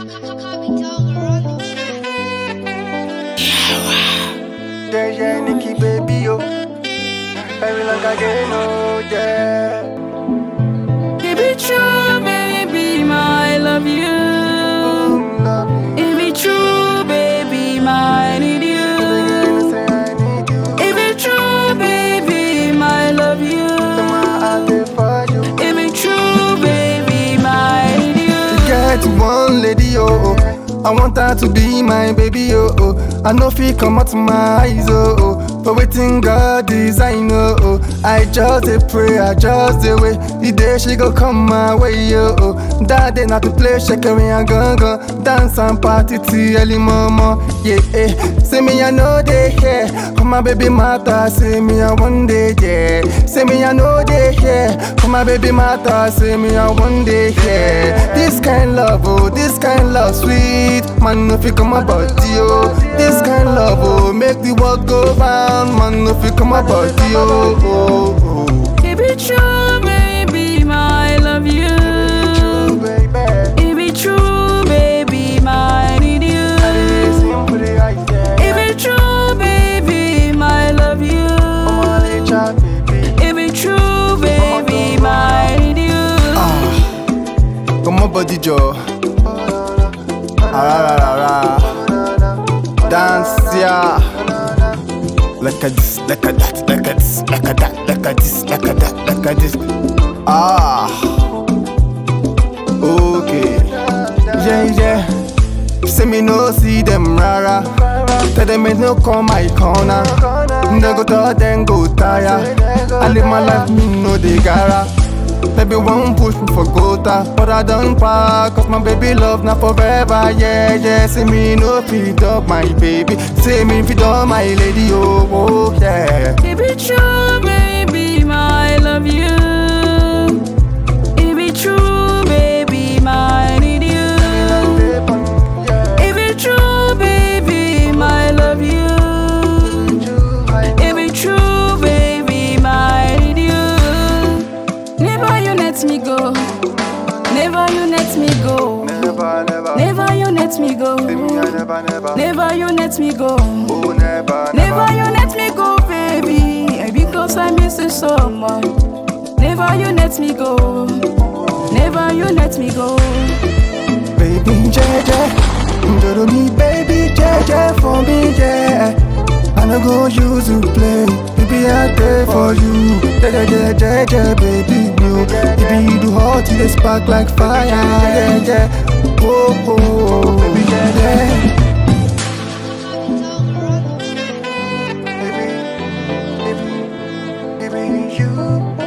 Yeah, yeah, Nikki baby, yo. Very long again, oh, yeah. If it true, baby, my love you. Mm, love you. If it true, baby, my need you. You say I need you. If it true, baby, my love you. My heart is for you. If it true, baby, my need you. Get one lady, oh, oh. I want her to be my baby, oh, oh. I know fi come out my eyes, oh, oh. For waiting God design, oh, oh. I just dey pray, I just dey wait. The day she go come my way, oh, oh. That day not to play, shake me and gun gun. Dance and party till early mama, yeah, eh. Say me I know they here, for my baby matter. Say me I one day, yeah. Say me I know they here, for my baby matter. Say me I one day, yeah. This kind love, oh, this kind love sweet. Man, if you come about you, this kind love, oh, make the world go round. Man, if you come about you, oh, oh, oh. If it true, baby, my love you. baby. If it true, baby, my need you. Simple, I say. If it true, baby, my love you. Only child, baby. If it true, baby, my need you. Come on, body jaw. Ararara. Dance, yeah. Like a this, like a that, like a this, like a that, like a this, like a that, like a this. Ah. Okay. Yeah, yeah. Say me no see them rara. Tell them it no come my corner. They go tell them go tire. I live my life, me no they gara. Baby won't push me for quota But I don't park Cause my baby love not forever Yeah, yeah See me no feed up my baby See me feed up my lady Oh, oh yeah If it true, baby, my love you. If it true, baby, my need you. If it true, baby, my love you. If it true, baby, my need you. Never you let me go. Never you let me go. Never, never Never you let me go. See me I never, never Never you let me go. Oh, never, Never you let me go, baby, because I miss you so much. Never you let me go. Never you let me go. Baby, JJ Do me, baby, JJ for me, yeah I no go use you play Baby, I there for you JJ, JJ, baby, you Baby, you do hot, you dey spark like fire, yeah, yeah Oh, oh, oh, baby, yeah, Baby, baby, baby, you